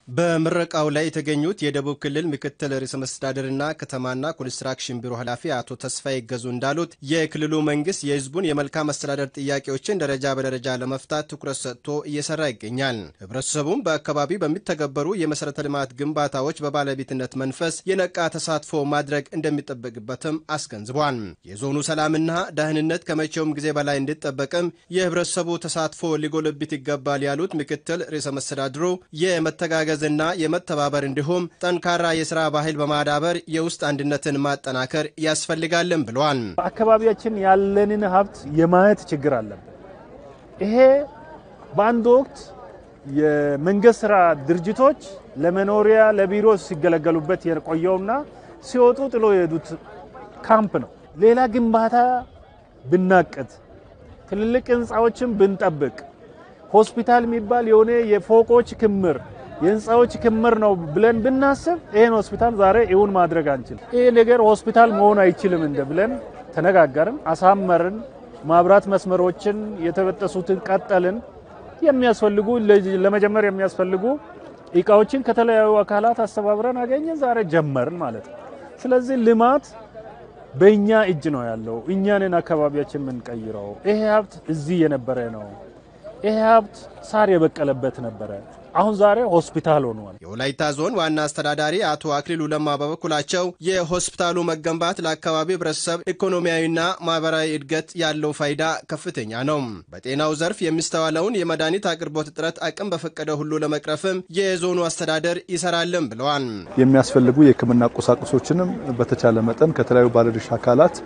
በምረቃው ላይ የተገኙት የደቡብ ክልል ምክትል ርዕሰ መስተዳድርና ከተማና ኮንስትራክሽን ቢሮ ኃላፊ አቶ ተስፋዬ ገዙ እንዳሉት የክልሉ መንግስት የህዝቡን የመልካም አስተዳደር ጥያቄዎችን ደረጃ በደረጃ ለመፍታት ትኩረት ሰጥቶ እየሰራ ይገኛል። ህብረተሰቡም በአካባቢ በሚተገበሩ የመሠረተ ልማት ግንባታዎች በባለቤትነት መንፈስ የነቃ ተሳትፎ ማድረግ እንደሚጠበቅበትም አስገንዝቧል። የዞኑ ሰላምና ደህንነት ከመቼውም ጊዜ በላይ እንዲጠበቅም የህብረተሰቡ ተሳትፎ ሊጎለብት ይገባል ያሉት ምክትል ርዕሰ መስተዳድሩ የመተጋገዝና የመተባበር እንዲሁም ጠንካራ የስራ ባህል በማዳበር የውስጥ አንድነትን ማጠናከር ያስፈልጋልን ብለዋል። በአካባቢያችን ያለንን ሀብት የማየት ችግር አለብን። ይሄ በአንድ ወቅት የመንግስት ስራ ድርጅቶች ለመኖሪያ ለቢሮ ሲገለገሉበት የቆየውና ሲወጡ ጥሎ የሄዱት ካምፕ ነው። ሌላ ግንባታ ብናቅድ፣ ትልልቅ ህንፃዎችን ብንጠብቅ፣ ሆስፒታል የሚባል የሆነ የፎቆች ክምር የህንፃዎች ክምር ነው ብለን ብናስብ ይህን ሆስፒታል ዛሬ እውን ማድረግ አንችል። ይህ ነገር ሆስፒታል መሆን አይችልም እንደ ብለን ተነጋገርን፣ አሳመርን። ማብራት መስመሮችን የተበጠሱትን ቀጠልን። የሚያስፈልጉ ለመጀመር የሚያስፈልጉ እቃዎችን ከተለያዩ አካላት አስተባብረን አገኘን። ዛሬ ጀመርን ማለት ነው። ስለዚህ ልማት በእኛ እጅ ነው ያለው። እኛንን አካባቢያችን የምንቀይረው። ይሄ ሀብት እዚህ የነበረ ነው። ይሄ ሀብት ሳር የበቀለበት ነበረ። አሁን ዛሬ ሆስፒታል ሆኗል። የወላይታ ዞን ዋና አስተዳዳሪ አቶ አክሊሉ ለማ በበኩላቸው የሆስፒታሉ መገንባት ለአካባቢ ህብረተሰብ ኢኮኖሚያዊና ማህበራዊ እድገት ያለው ፋይዳ ከፍተኛ ነው። በጤናው ዘርፍ የሚስተዋለውን የመድኃኒት አቅርቦት እጥረት አቅም በፈቀደ ሁሉ ለመቅረፍም የዞኑ አስተዳደር ይሰራልን ብለዋል። የሚያስፈልጉ የሕክምና ቁሳቁሶችንም በተቻለ መጠን ከተለያዩ ባለድርሻ አካላት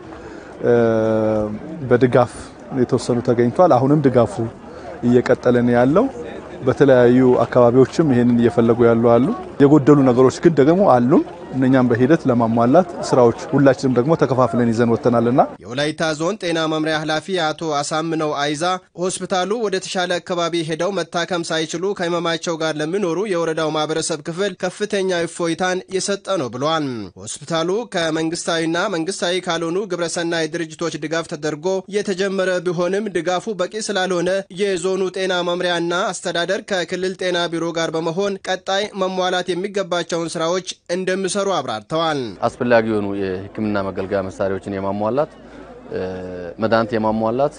በድጋፍ የተወሰኑ ተገኝቷል። አሁንም ድጋፉ እየቀጠለ ነው ያለው። በተለያዩ አካባቢዎችም ይሄንን እየፈለጉ ያሉ አሉ። የጎደሉ ነገሮች ግን ደግሞ አሉን። እነኛም በሂደት ለማሟላት ስራዎች ሁላችንም ደግሞ ተከፋፍለን ይዘን ወጥተናልና የወላይታ ዞን ጤና መምሪያ ኃላፊ አቶ አሳምነው አይዛ ሆስፒታሉ ወደ ተሻለ አካባቢ ሄደው መታከም ሳይችሉ ከህመማቸው ጋር ለሚኖሩ የወረዳው ማህበረሰብ ክፍል ከፍተኛ እፎይታን የሰጠ ነው ብለዋል። ሆስፒታሉ ከመንግስታዊና መንግስታዊ ካልሆኑ ግብረሰናይ ድርጅቶች ድጋፍ ተደርጎ የተጀመረ ቢሆንም ድጋፉ በቂ ስላልሆነ የዞኑ ጤና መምሪያና አስተዳደር ከክልል ጤና ቢሮ ጋር በመሆን ቀጣይ መሟላት የሚገባቸውን ስራዎች እንደሚሰሩ እንደሚሰሩ አብራርተዋል። አስፈላጊ የሆኑ የሕክምና መገልገያ መሳሪያዎችን የማሟላት መድኃኒት የማሟላት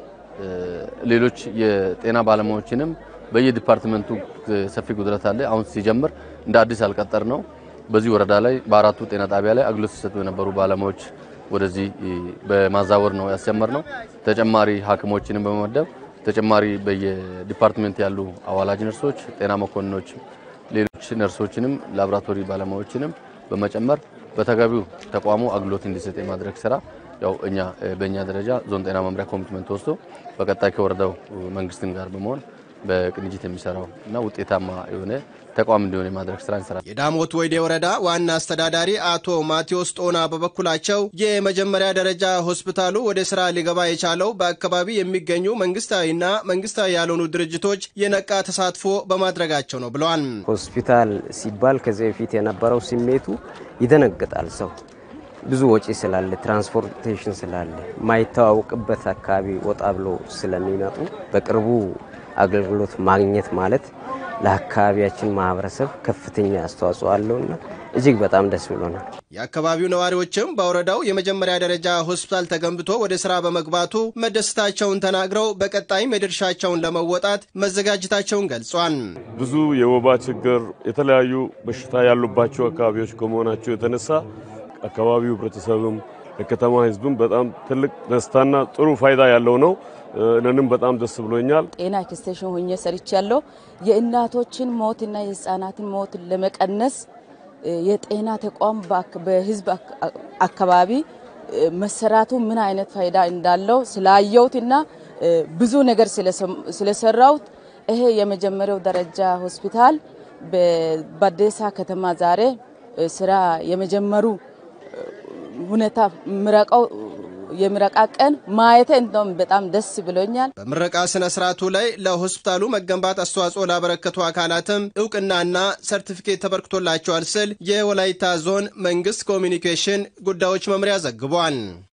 ሌሎች የጤና ባለሙያዎችንም በየዲፓርትመንቱ ሰፊ ጉድለት አለ። አሁን ሲጀምር እንደ አዲስ አልቀጠር ነው። በዚህ ወረዳ ላይ በአራቱ ጤና ጣቢያ ላይ አገልግሎት ሲሰጡ የነበሩ ባለሙያዎች ወደዚህ በማዛወር ነው ያስጀመር ነው። ተጨማሪ ሐኪሞችንም በመመደብ ተጨማሪ በየዲፓርትመንት ያሉ አዋላጅ ነርሶች፣ ጤና መኮንኖች ሌሎች ነርሶችንም ላቦራቶሪ ባለሙያዎችንም በመጨመር በተገቢው ተቋሙ አገልግሎት እንዲሰጥ የማድረግ ስራ ያው እኛ በእኛ ደረጃ ዞን ጤና መምሪያ ኮሚትመንት ወስዶ በቀጣይ ከወረዳው መንግስትን ጋር በመሆን በቅንጅት የሚሰራው እና ውጤታማ የሆነ ተቋም እንዲሆን የማድረግ ስራ እንሰራለን። የዳሞት ወይዴ ወረዳ ዋና አስተዳዳሪ አቶ ማቴዎስ ጦና በበኩላቸው የመጀመሪያ ደረጃ ሆስፒታሉ ወደ ስራ ሊገባ የቻለው በአካባቢ የሚገኙ መንግስታዊና መንግስታዊ ያልሆኑ ድርጅቶች የነቃ ተሳትፎ በማድረጋቸው ነው ብለዋል። ሆስፒታል ሲባል ከዚህ በፊት የነበረው ስሜቱ ይደነግጣል። ሰው ብዙ ወጪ ስላለ፣ ትራንስፖርቴሽን ስላለ፣ ማይተዋወቅበት አካባቢ ወጣ ብሎ ስለሚመጡ በቅርቡ አገልግሎት ማግኘት ማለት ለአካባቢያችን ማህበረሰብ ከፍተኛ አስተዋጽኦ አለውና እጅግ በጣም ደስ ብሎናል። የአካባቢው ነዋሪዎችም በወረዳው የመጀመሪያ ደረጃ ሆስፒታል ተገንብቶ ወደ ስራ በመግባቱ መደሰታቸውን ተናግረው በቀጣይም የድርሻቸውን ለመወጣት መዘጋጀታቸውን ገልጿል። ብዙ የወባ ችግር፣ የተለያዩ በሽታ ያሉባቸው አካባቢዎች ከመሆናቸው የተነሳ አካባቢው ህብረተሰብም የከተማ ህዝብም በጣም ትልቅ ደስታና ጥሩ ፋይዳ ያለው ነው። እኔንም በጣም ደስ ብሎኛል። ጤና ኤክስቴንሽን ሆኜ ሰርቻለሁ። የእናቶችን ሞትና የህፃናትን ሞት ለመቀነስ የጤና ተቋም በህዝብ አካባቢ መሰራቱ ምን አይነት ፋይዳ እንዳለው ስላየሁትና ብዙ ነገር ስለሰራሁት ይሄ የመጀመሪያው ደረጃ ሆስፒታል በባዴሳ ከተማ ዛሬ ስራ የመጀመሩ ሁኔታ ምረቀው የምረቃ ቀን ማየቴ እንደውም በጣም ደስ ብሎኛል። በምረቃ ስነ ስርዓቱ ላይ ለሆስፒታሉ መገንባት አስተዋጽኦ ላበረከቱ አካላትም እውቅናና ሰርቲፊኬት ተበርክቶላቸዋል ስል የወላይታ ዞን መንግስት ኮሚኒኬሽን ጉዳዮች መምሪያ ዘግቧል።